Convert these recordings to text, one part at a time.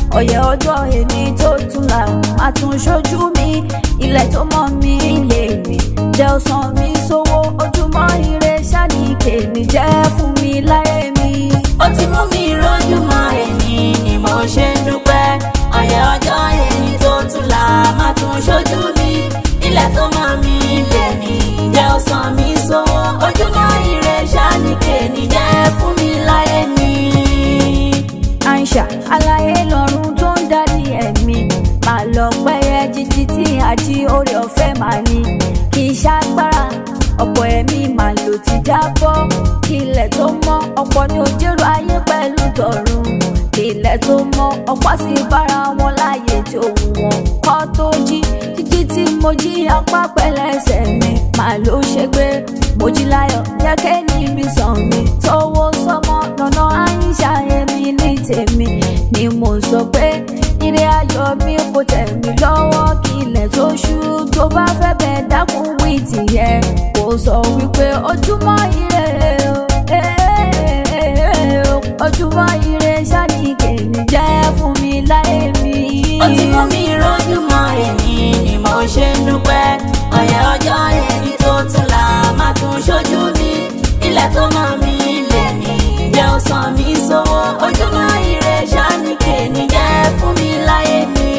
ọ̀yẹ̀ ọjọ́ èmi tó tún là máa tún ṣojú mi ilẹ̀ tó mọ́ mi lè mi jẹ́ ọ̀sán mi sówó ojúmọ́ ire ṣáàní kèmí jẹ́ fún mi láyé mi. ó ti mú mi rójú mọ́ èmi ni mo ṣe ń dúpẹ́ ọ̀yẹ̀ ọjọ́ èmi tó tún là máa tún ṣojú mi ilẹ̀ tó mọ́ mi lè mi jẹ́ ọ̀sán mi sówó ojúmọ́ ire ṣáàní kèmí jẹ́ fún mi láyé mi. Aisha aláyé lọ́run tó ń darí ẹ̀mí máa lọ pẹ́yẹ jíjí tí àjí orí ọ̀fẹ́ máa ní kì í ṣàgbára ọ̀pọ̀ ẹ̀mí máa lò ti jábọ́ kí ilẹ̀ tó mọ́ ọ̀pọ̀ ní ojúrò ayé pẹ̀lú tọ̀run kí ilẹ̀ tó mọ́ ọ̀pọ̀ sì bára wọn láàyè tí òun wọn kọ́ tó jí jíjí tí mo jí apá pẹ̀lẹ́sẹ̀ mi máa ló ṣe pé mo jí láyọ̀ jẹ́kẹ́ níbi sàn mi tówó sọmọ lọ́nà àyíṣà èmi ní tèmi ni mo sọ pé ire ayọ̀ mi kò tẹ̀ mí lọ́wọ́ kí ilẹ̀ tó ṣú tó bá fẹ́ bẹ̀ dákun wí tìyẹn kò sọ wípé ojúmọ́ ire o eh, ojúmọ́ ire ṣáàní kèmí jẹ́ fún mi láyé mi. ó ti mú mi rójú mọ́ èmi ni mo ṣe ń dúpẹ́ ọ̀yẹ̀ ọjọ́ èmi tó tún là máa tún ṣojú mi ilẹ̀ tó mọ́ mi lè ní jẹ́ ọ̀sán mi sówó ojúmọ́ ire ṣáàní kèmí jẹ́ fún mi láyé mi.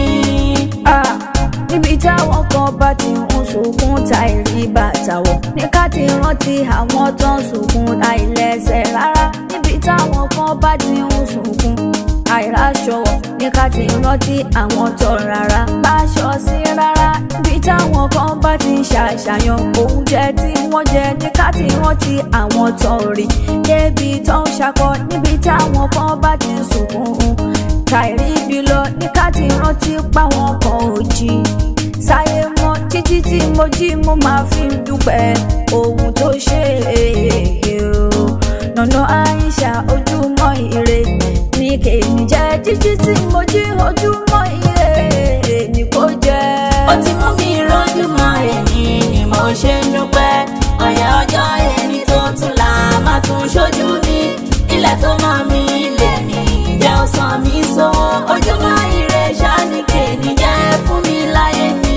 Ah, níbi táwọn kan bá ti ń sunkún ta ìrí bàtà wọ̀ ní ká ti rántí àwọn tó ń sunkún àìlẹ́sẹ̀ rárá níbi táwọn kan bá ti ń sunkún àìráṣọ wọ̀ ní ká ti rántí àwọn tó rárá báṣọ sí rárá níbi táwọn kan bá ti ń ṣàṣàyàn oúnjẹ tí wọ́n jẹ ní ká ti rántí àwọn tó rí débi tó ń ṣakọ níbi táwọn kan bá ti ń sunkún tàìrí ibi lọ ní ká ti rántí páwọn kan ò jí sáyé mọ́ jíjí tí mo jí mo máa fi ń dúpẹ́ ohun tó ṣe é o nànà àìṣà ojúmọ́ ire ní kèmí jẹ́ jíjí tí mo jí ojúmọ́ ire ní kò jẹ́. ó ti mú mi rójú mọ́ èmi ni mo ṣe ń dúpẹ́ ọ̀yẹ̀ ọjọ́ èmi tó tún là máa tún ṣojú mi ilẹ̀ tó mọ́ mi lè ní jẹ́ ọ̀sán mi sówó ojúmọ́ ire ṣáàní kèmí jẹ́ fún mi láyé mi.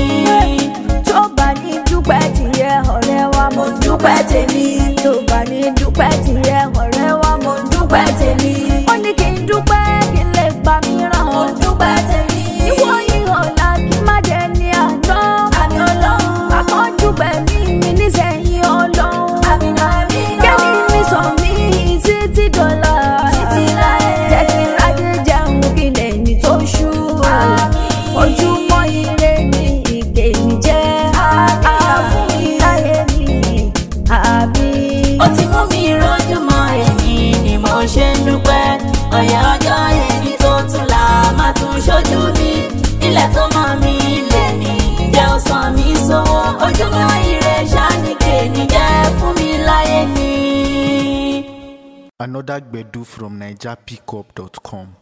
tó bá ní dúpẹ́ tìyẹ ọ̀rẹ́ wa mo dúpẹ́ tèmi tó bá ní dúpẹ́ tìyẹ ọ̀rẹ́ wa mo dúpẹ́ tèmi ó ní kí n dúpẹ́ kí n lè gbà mí ràn ó dúpẹ́ tèmi ìwọ yìí ọ̀la kí má jẹ ní àná àmì ọlọ́run àkọ́jú pẹ̀mí mi nísẹ̀yìn ọlọ́run àmì náà mi náà kẹ́mi mi sọ mí títí dọ́là títí láyé jẹ́ kí n rájẹ jẹun kí n lè ní tó ṣú ojúmọ́ ire ni ìgbè mi jẹ́ àfún ìláyé mi àbí. ó ti mú mi rójú mọ́ èmi ni mo ṣe ń dúpẹ́ ọ̀yẹ̀ ọjọ́ èmi tó tún là máa tún ṣojú mi ilẹ̀ tó mọ́ mi lè ní jẹ́ ọ̀sán mi sówó ojúmọ́ ire ṣáàní kèmí jẹ́ fún mi láyé mi. Another Gbedu from NigerPickup.com.